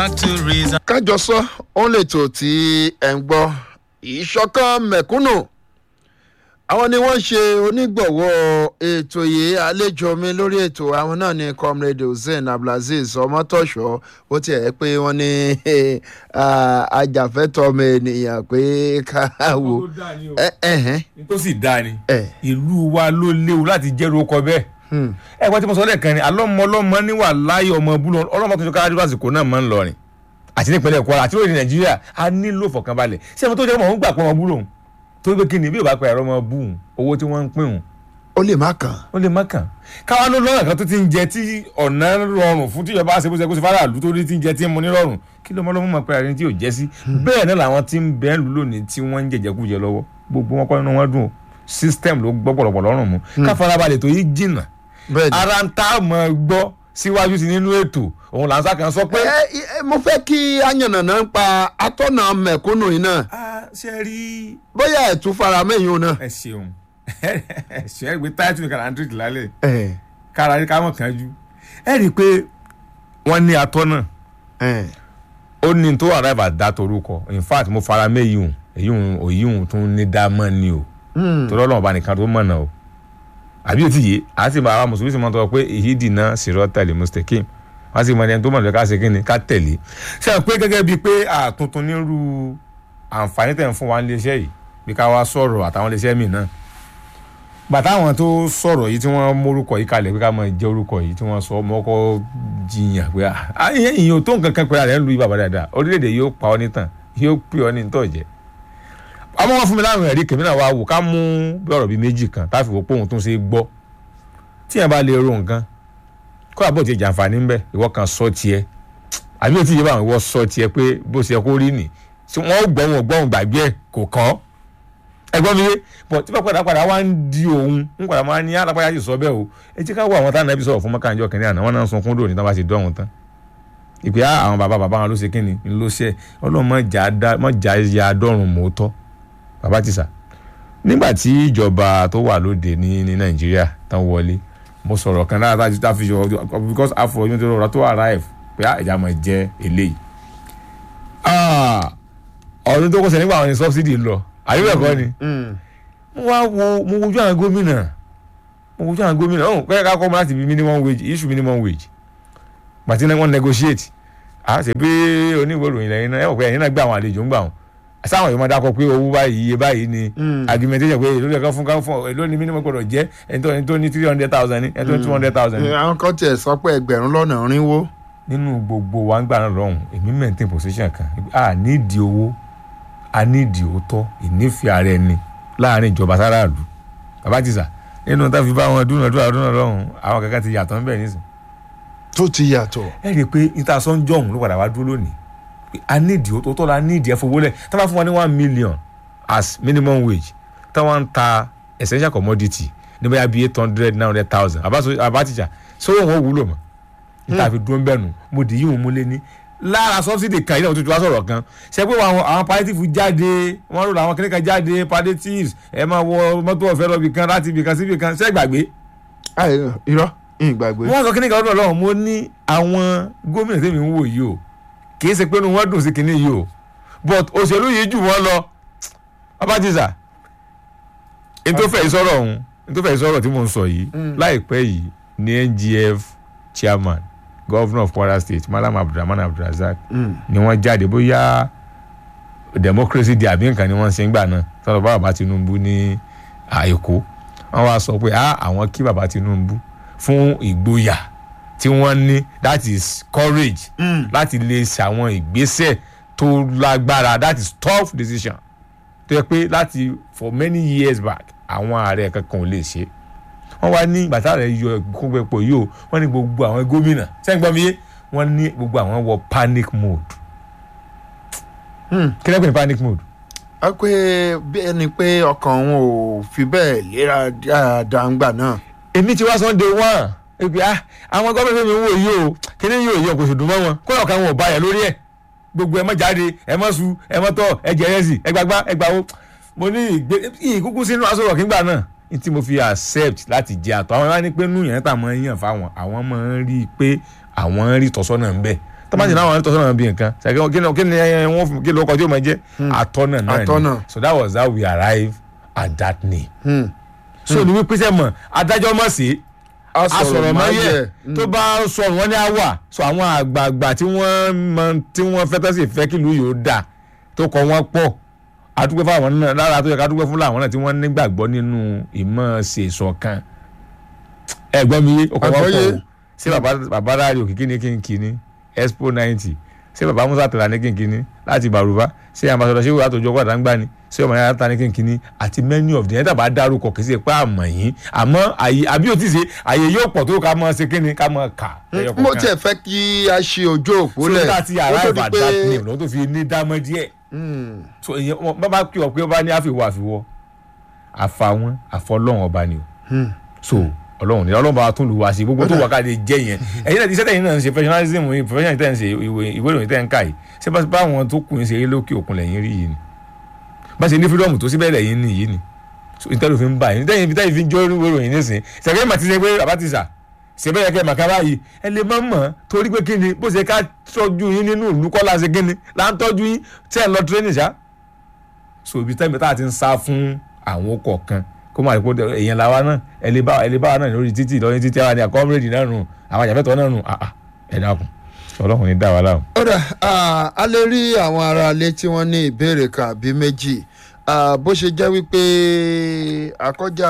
kájọ sọ ó lè tò tí ẹ̀ ń gbọ́ ìṣọ̀kan mẹ̀kúnnù àwọn ni wọ́n ṣe onígbọ̀wọ́ ètò yìí àlejò mi lórí ètò àwọn náà ni comrade hussein abdulaziz ọmọtọ̀ṣọ́ ó tiẹ̀ ẹ́ pé wọ́n ní ajàfẹ́tọ̀ ọmọ ènìyàn pé káwò tó sì dáa ni ẹ. ìlú wa ló léwu láti jẹ́rú ọkọ bẹ́ẹ̀ ẹ wọ́n ti mọ sọ lẹ́ẹ̀kan ni alọ́mọ ọlọ́mọ níwà láyé ọmọ búlọ ọlọ́mọ tó ń sọ káàdì lásìkò náà máa ń lọ rìn àti nípínlẹ̀ kwara àti lóde nàìjíríà a nílò fọkànbalẹ̀ ṣé ẹni tó jẹ́ ọmọ òun gbà pé ọmọ búlò òun tó gbé kíni bí ò bá pẹ́ ẹ̀rọ ọmọ bú òun owó tí wọ́n ń pín òun ó lè má kàn ó lè má kàn káwa ló lọ́nà kan tó ti ń jẹ tí ọ̀nà rọrùn fún tíjọba ṣe bó ṣe kó ṣe faraàlú tó rí ti ń jẹ tí ń mu ní rọrùn kí ló mọ́ ló mú mọ́ pé àárín tí ò jẹ́ sí bẹ́ẹ̀ náà làwọn tí ń bẹ́ẹ̀ lù lónìí tí wọ́n ń jẹjẹkújẹ lọ́wọ́ gbogbo wọn kọ́ nínú wọn dùn ó system ló gbọ́ pọ̀lọpọ̀ lọ́rùn mu ká farabalẹ̀ tó yí jìnnà bẹ́ẹ̀ ni. ara ń tá a mọ̀ gbọ́ síwájú sí nínú ètò òun là ń sá kan sọ pé. ẹ ẹ mo fẹ́ kí ayànnànà ń pa atọ́nà mẹ̀kúnnù yìí náà a ṣe rí. bóyá ẹ̀ tún fara mẹ́yìn náà. ẹ ṣeun ẹ ṣe é gbé táìtù ní kàràǹtìrì lálẹ́ ẹ kára rí káwọn kan jú ẹ rí i pé wọ́n ní atọ́nà ẹ ó ní tó arrive at that orúkọ in fact mo fara mẹ́yìí hùn èyí hùn òyì hùn tún ní dámọ́ ni o torí ọlọ́run bá nìkan tó mọ̀nà o àbí òtí yìí àti àwọn mùsùlùmí sì máa ń tọ́ pé èyí dìnnà sírọ́ tẹ̀lé mustakim wọ́n sì mọ ẹni tó mọ̀ lọ́ka ṣe kíni ká tẹ̀lé ṣe é pé gẹ́gẹ́ bíi pé àtuntun nírú àǹfààní tẹ̀ ń fún wa ní iléeṣẹ́ yìí bí ká wá sọ̀rọ̀ àtàwọn iléeṣẹ́ míì náà bàtà àwọn tó sọ̀rọ̀ yìí tí wọ́n mórúkọ yìí kalẹ̀ pé ká máa jẹ́ orúkọ yìí tí wọ́n sọ ọmọ ọkọ̀ jiyàn pé ah ìyẹn ìyẹn ò tó nǹkan kan pé àrẹ ń lu ibà dáadáa orílẹ̀-èdè yóò pa ọ́ nítàn yóò pè ọ́ ní ntọ́jẹ́ àmọ́ wọn fún mi láwọn ẹ̀rí kèmí náà wá wò ká mú bí ọ̀rọ̀ bíi méjì kan táfi wò pé òun tún ṣe gbọ́ tí yẹn bá lè ro nǹkan kó àbọ̀ tí jàǹfààní ń bẹ ìwọ kan sọ tiẹ̀ àbí òtí yìí bá wọn ìwọ sọ tiẹ̀ pé bó ṣe kó rí nì tí wọ́n gbọ́ wọn gbọ́ wọn gbàgbé ẹ̀ kò kàn ẹgbọ́n mi yé bọ̀ tí bá padà padà wá ń di òun ń padà máa ní alápáyà yìí sọ bẹ́ẹ̀ o ẹ jẹ́ ká wọ àwọn táwọn ẹbí sọ̀rọ̀ fún mọ́kànjọ́ kìnìún àná wọn náà ń sunkún dòní tán bá ti dọ́hùn tán ìpè á àwọn bàbá bàbá wọn ló ṣe kíni ló ṣe ọlọ́run mọ̀ jà ya dọ́rùn mọ́tọ́ bàbá ti sà nígbà tí ìjọba tó wà lóde ní ní nàìjíríà tán wọlé mo sọ̀rọ̀ kan lára tájú tá fi yọ because afọ ọdún tó rọra tó arrive pé á ìjà máa jẹ eléyìí ọdún tó kọsẹ̀ nígbà àwọn ní subsidy lọ àyè bẹ́ẹ̀ kọ́ ni mo wá wo mo wojú àwọn gómìnà mo wojú àwọn gómìnà ọ̀hún kẹ́kẹ́ ká kọ́ mọ́ láti bí minimum wage issue minimum wage pàtí náà wọ́n negotiate à ṣe pé oníwèé ìròyìn lẹ́yìn náà ẹ̀ wọ̀ pé ẹ̀yin náà gbà àwọn àlejò ń gbà wọn sáwọn èèyàn máa dákọ pé owó báyìí iye báyìí ni argumentation pé èló lè kàn fún kàn fún èló ni minimum gbọdọ̀ jẹ́ ẹni tó ẹni tó ní three hundred thousand ni ẹni tó ní two hundred thousand ni. àwọn kan tiẹ̀ sọ pé ẹgbẹ̀rún lọ́nà rínwó. nínú gbogbo wa ń gbà náà lọ́hùn èmi maintain position kan a nídìí owó a nídìí òótọ́ ìnífẹ̀ẹ́ ara ẹni láàrin ìjọba sáràlú bàbá ti sà nínú tá a fi bá wọn dúnàdúrà dúnà lọ́hùn àwọn kankan ti yàtọ̀ ńbẹ̀ nísìn. tó ti yàtọ̀. ẹ rí i pé ìtasọ́ ń jọ̀hún ló padà wá dúró lónìí a nídìí òótọ́ la nídìí ẹ fowó lẹ̀ tá a bá fún wa ní one million as minimum wage tá wọ́n ń ta essential commodity ní bóyá bíi eight hundred nine hundred thousand àbátìjà sọ́wọ́n wọn wúlò mọ́ níta fi dúró ń bẹ̀ nù mo dì í wọn múlé ní lára subsidy kan yìí náà tuntun wá sọ̀rọ̀ kan ṣe pé àwọn àwọn palliative jáde wọ́n rò àwọn kìnìkan jáde palliatives ẹ máa wọ mọ́tò ọ̀fẹ́ lọ bìkan láti bìkan sí bìkan ṣẹ́ gbàgbé. irọ́ ìgbàgbé. wọ́n sọ kìnìkan lọ́dọ̀ lọ́wọ́ mo ní àwọn gómìnà tèmi ń wò yìí o kì í ṣe pé wọ́n dùn sí kinní yìí o but òṣèlú yìí jù wọ́n lọ abájísà ntòfẹ́ ìsọ̀rọ̀ ọ̀hún ntòfẹ́ ìsọ̀rọ̀ tí mo ń sọ yìí láìpẹ́ yìí ní NGF chairman governor of Kwara State Malam Abdulrahman Abdulrazak ni wọ́n jáde bóyá democracy day àbí nǹkan ni wọ́n ṣe ń gbà náà sọ̀rọ̀ bá bàbá Tinubu ní Èkó wọ́n wá sọ pé àwọn kí bàbá Tinubu fún ìgboyà tí wọ́n ní that is courage láti lè ṣàwọn ìgbésẹ̀ tó lágbára that is tough decision tó yẹ pé láti for many years back àwọn ààrẹ kankan ò lè ṣe wọ́n wá ní bàtà rẹ̀ yọ ìkópẹ̀pọ̀ yìí o wọ́n ní gbogbo àwọn gómìnà sẹ́yìn gbọ́n mi yé wọ́n ní gbogbo àwọn wọ panic mode kí lẹ́gbẹ̀ẹ́ ní panic mode. a pé bí ẹni pé ọkàn òun ò fi bẹ́ẹ̀ léra dáadáa ń gbà náà. èmi ti wá sunday one ebi ah àwọn gómìnà mi ń wò yìí o kíní yìí ò yẹ kò sì dùn mọ́ wọn kó lọ́ọ̀kan wọn ò bá yẹ lórí ẹ̀ gbogbo ẹ mọ́ jáde ẹ mọ́ su ẹ mọ́ tọ́ ẹ jẹ ẹrẹ́sì ẹ gbàgbá ẹ gbàwó mo ní ìgbé ìkúkú sínú aṣọ rọ̀ kígbà náà ní tí mo fi accept láti jẹ àtọ̀ àwọn ẹni pé nù yẹn tà mọ́ yàn fáwọn àwọn máa ń rí i pé àwọn ń rí tọ́sọ́nà ń bẹ̀ tọ́mátì náà wọn tọ́ sọ́nà bí nǹkan ṣàkíyàn kí ni kí ni ẹ, wọ́n fún- kí ló kọjú ọmọ jẹ́ atọ́nà náà ni Atọ́nà. so that was how we arrive at that name Hmm. so ni wípé sẹ́mọ̀ adájọ́ mọ̀ sí asọ̀rọ̀ mọ́yẹ̀ tó bá sọ̀rọ̀ wọn ní àwà so àwọn àgbààgbà tí wọ́n mọ tí wọ́n fẹ́ tẹ́sí fẹ́ kí ìlú yóò dà tó kọ wọ́n pọ̀ àdúgbò fáwọn náà lára tó yẹ ká dúpẹ́ fún làwọn náà tí wọ́n nígbàgbọ́ nínú ìmọ̀ ṣe ìṣọ̀kan ẹ̀gbọ́n mi yé ọkọ̀ wọn Àgbọ́yé. pọ̀ o ṣé bàbá bàbá ráàlì òkìkí ní kínkínní expo ninety ṣé bàbá musa tẹ̀lá ní kínkínní láti bàrúbá ṣé ambassadọ ṣé wàá tó jọ padà ń gbà ní ṣé ọmọ yàrá ta ní kínkínní àti many of the ẹ̀dá bá dárúkọ kì í ṣe pé àmọ̀ yín àmọ́ àyè àbí ò tí ì ṣe àyè yóò pọ̀ tó ká mọ́ ṣe kíni ká mọ́ kà. ẹyọ mo kọ̀ọ̀kan. tiẹ̀ fẹ́ kí a ṣe ojú òpó so lẹ̀ nígbà tí kó ara tó di ìbàdàn that name lọ́wọ́ tó fi ní dámọ́ díẹ̀ Hmm. so ìyẹn wọn bá bá kí ọ pé ó bá ní àfiwọ́ àfiwọ́ àfàwọn àfọlọ́wọn ọba ni o Hmm. so ọlọ́run ní ọlọ́run bá wa tún lù wá sí gbogbo tó wà ká lè jẹ́ yẹn ẹ̀yin náà ti sẹ́tẹ̀ yín náà ń ṣe professionalism yìí professional tẹ̀ ń ṣe ìwé ìwé ìròyìn tẹ̀ ń kà yìí ṣé bá bá àwọn tó kù ń ṣe eré lókè òkun lẹ́yìn rí yìí ni bá ṣe ní freedom tó síbẹ̀ lẹ́yìn ní yìí ni so ìtẹ́lẹ̀ fi ń bá yín tẹ́yìn tẹ́yìn fi ń jó ìwé ìròyìn nísìn ṣẹ̀kẹ́ mà ti ṣe pé bàbá ti sà ṣe bẹ́ẹ̀ kẹ́ màkà báyìí ẹ lè má mọ̀ torí pé kí ni bó ṣe ká tọ́jú yín nínú ìlú kọ́lá ṣe kí ni là ń tọ́jú yín tẹ́ ẹ̀ lọ training ṣá so ibi tẹ́mi tá a ti ń sá fún àwọn kọ̀ọ̀kan kó máa rí pé èèyàn làwa náà ẹ lè bá ẹ lè bá wa náà lórí títì lórí títì àwọn àni àkọ́mírèdì náà nù àwọn àjàfẹ́tọ̀ náà nù àà ẹ dákun ọlọ́run ní dá wa láwọn. ọ̀rẹ́ a lè rí àwọn aráalé tí wọ́n ní ìbéèrè kan àbí méjì Ah, bó ṣe jẹ́ wípé àkọjá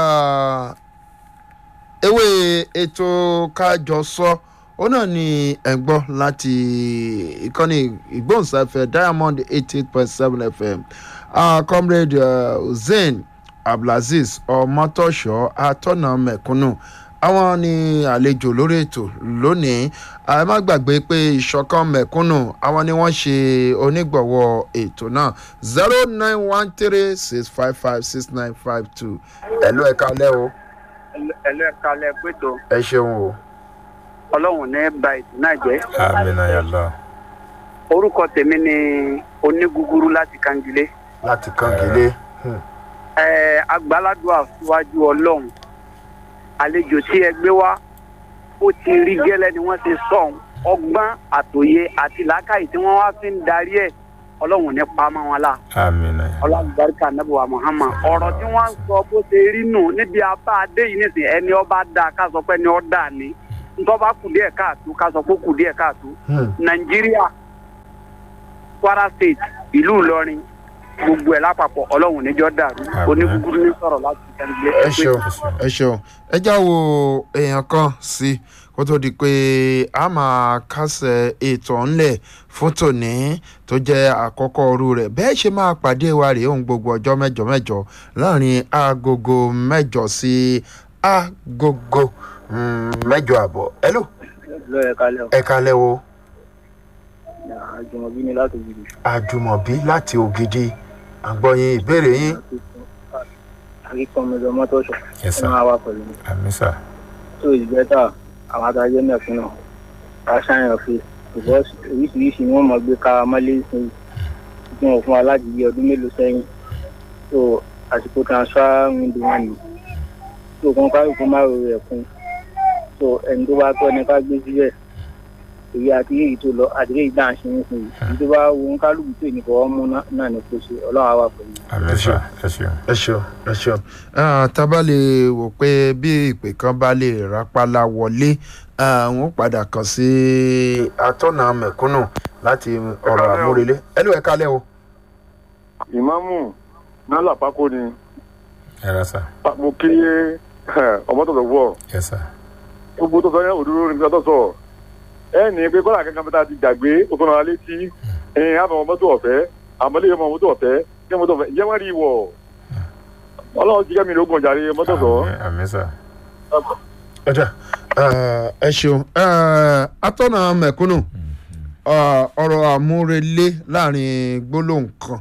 ewé ètò kájọsọ ó náà ní ẹ̀gbọ́n láti ìkànnì ìgbóhùnsáfẹ́ diamond eighty eight point seven fm Ah, comrade uh, hussein abdulaziz ọmọtọ́ṣọ́ atọ́nà mẹ̀kúnnù àwọn ni àlejò lórí ètò lónìí ẹ má gbàgbé pé ìṣọ̀kan mẹ̀kúnnù àwọn ni wọ́n ṣe onígbọ̀wọ́ ètò náà zero nine one three six five five six nine five two ẹ̀lú ẹ̀ka lẹ́ o ẹlẹ́kalẹ̀ pẹ̀tọ́ ẹ ṣeun o. ọlọ́run ní ba ètò náà jẹ́. amina yàlla. orúkọ tèmi ni onígúgúrú láti kangilé. láti kangilé. ẹ agbáládùn àfiwájú ọlọ́run àlejò tí ẹ gbé wá ó ti rí gẹ́lẹ́ ni wọ́n ti sọ̀hún ọgbọ́n àtòye àti làákàyè tí wọ́n wá fi ń darí ẹ̀ ọlọ́run ní pamọ́ wọn la amina yàlla. ọlọ́gbàríkà nàbẹ̀wá muhammad ọ̀rọ̀ tí wọ́n ń sọ bó ṣe rí nù níbi abá adé yìí nìsín ẹni ọba dá ká sọ pé ẹni ọ dà ní ntọ́ba kù díẹ̀ káàtó ká sọ pé kù díẹ̀ káàtó nàìjíríà kwara state ìlú ìlọrin gbogbo ẹ̀ lápapọ̀ ọlọ́run níjọ́ dàrú Àmín. onígúgúrú ní sọ̀rọ̀ láti kẹ́lẹ́ ẹ ṣeun ẹ ṣeun ẹ já wo èèyàn kan sí kó tó di pé a máa kásẹ̀ ètò ńlẹ̀ fún tòní tó jẹ́ àkọ́kọ́ òru rẹ̀ bẹ́ẹ̀ ṣe máa pàdé wa rèé ohun gbogbo ọjọ́ mẹ́jọ mẹ́jọ láàrin agogo mẹ́jọ sí agogo mm, mẹ́jọ àbọ̀ ẹ lò lọ́yẹ̀ kalẹ̀ ẹ kalẹ́ o àjùmọ̀bí ni láti ògidì àjùmọ̀bí láti ògidì àgbọ̀yìn ìbéèrè yín akíkan mi lọ mọ́tò ṣọ̀ Yes, sir. máa wà pẹ̀lú mi amisa. tó ìgbẹ́ta àwọn adájọ́ mẹ́fún náà ká ṣàyàn fi because oríṣiríṣi ni wọ́n mọ̀ gbé ká mọ́lé sí tí wọ́n fún wa láti yí ọdún mélòó sẹ́yìn so àsìkò transfer window wọn ni so kàn kálukú má ro rẹ̀ kún so ẹni tó bá tọ́ ni ká gbé síbẹ̀ èyí àti èyí tó lọ àti èyí dáhùn ṣe ń sìn yìí èyí tó bá wo ń kálukú tó ní fọwọ́ mú náà- náà ní kó ṣe ọlọ́run á wà pẹ̀lú mi. amisa ẹ ṣeun. ẹ ṣeun ẹ ṣeun Ah, tá a bá lè wò pé bí ìpè kan bá lè rápálá wọlé àwọn padà kàn sí atọ́nà mẹ̀kúnnù láti ọ̀rọ̀ kálẹ́ o. àmúrelé ẹ ló ẹ kálẹ̀ o. ìmáàmù nálà pákó ni ẹ rà sá. Pa- mo kí ọmọ tó sọ wọ yẹ sá. gbogbo tó sọ yẹn òdúró ní tó sọ ẹ ní pé kọ́lá kankan bí ta ti gbàgbé ó tó náà létí ẹ̀yìn àmọ́ ọmọ tó ọ̀fẹ́ àmọ́ lè ọmọ tó ọ̀fẹ́ kí ọmọ tó ọ̀fẹ́ ìyẹn wọ́n rí wọ̀ ọlọ́run ti kẹ́mi lógún ọ̀jàre ọmọ tó sọ. amisa. ọjà ẹ ṣeun Ah, atọ́nà mẹ̀kúnnù ah, ọ̀rọ̀ àmúrelé láàrin gbólóhùn kan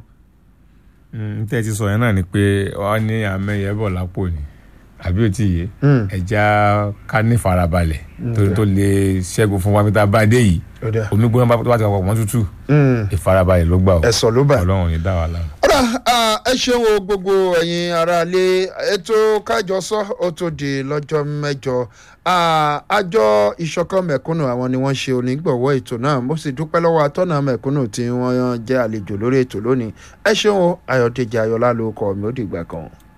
n tẹ́ ti sọ yẹn náà ni pé wọ́n ní àmẹ́yẹ bọ̀ lápò ni àbí ó ti yé Hmm. ẹja ká ní farabalẹ̀ torí tó lè ṣẹ́gun fún wa níta bá dé yìí ọ̀dà omi gbóná bá tó bá ti wà pọ̀ mọ́ tútù Hmm. ìfarabalẹ̀ ló gbà ó ẹ̀sọ̀ ló bà ọlọ́run ní dá wa lára. ọ̀dà ah, ẹ ṣeun o gbogbo ẹ̀yin aráalé ètò kájọsọ ó tó di lọ́jọ́ mẹ́jọ Ah, àjọ ìṣọ̀kan mẹ̀kúnnù àwọn ni wọ́n ṣe onígbọ̀wọ́ ètò náà mo sì dúpẹ́ lọ́wọ́ atọ́nà mẹ̀kúnnù tí wọ́n jẹ́ àlejò lórí ètò lónìí ẹ ṣeun o ayọ̀dèjì ayọ̀lá ló kọ́ mi ó dìgbà kan.